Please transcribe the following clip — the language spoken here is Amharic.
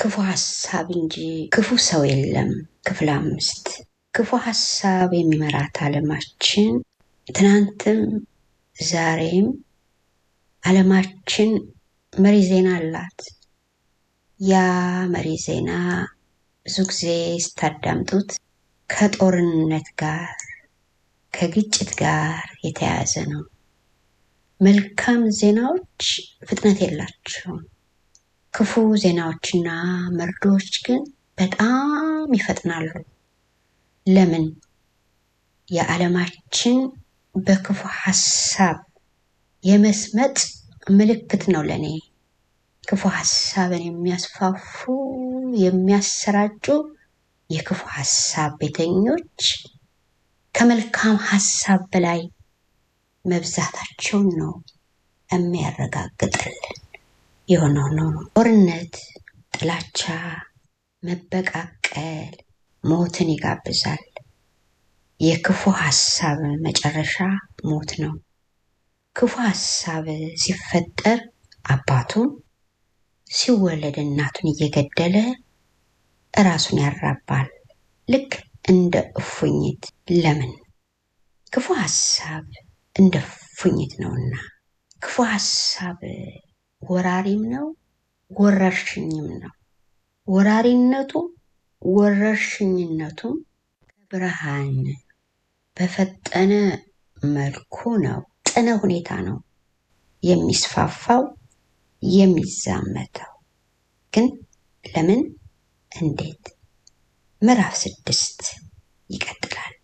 ክፉ ሀሳብ እንጂ ክፉ ሰው የለም። ክፍል አምስት ክፉ ሀሳብ የሚመራት ዓለማችን ትናንትም ዛሬም ዓለማችን መሪ ዜና አላት። ያ መሪ ዜና ብዙ ጊዜ ስታዳምጡት ከጦርነት ጋር ከግጭት ጋር የተያያዘ ነው። መልካም ዜናዎች ፍጥነት የላቸውም። ክፉ ዜናዎችና መርዶዎች ግን በጣም ይፈጥናሉ። ለምን? የዓለማችን በክፉ ሀሳብ የመስመጥ ምልክት ነው ለእኔ። ክፉ ሀሳብን የሚያስፋፉ የሚያሰራጩ የክፉ ሀሳብ ቤተኞች ከመልካም ሀሳብ በላይ መብዛታቸውን ነው የሚያረጋግጥልን። የሆነው ነው ጦርነት፣ ጥላቻ፣ መበቃቀል ሞትን ይጋብዛል። የክፉ ሀሳብ መጨረሻ ሞት ነው። ክፉ ሀሳብ ሲፈጠር አባቱን ሲወለድ እናቱን እየገደለ እራሱን ያራባል። ልክ እንደ እፉኝት። ለምን? ክፉ ሀሳብ እንደ እፉኝት ነውና። ክፉ ሀሳብ ወራሪም ነው ወረርሽኝም ነው። ወራሪነቱም ወረርሽኝነቱም ብርሃን በፈጠነ መልኩ ነው፣ ጥነ ሁኔታ ነው የሚስፋፋው የሚዛመተው። ግን ለምን? እንዴት? ምዕራፍ ስድስት ይቀጥላል።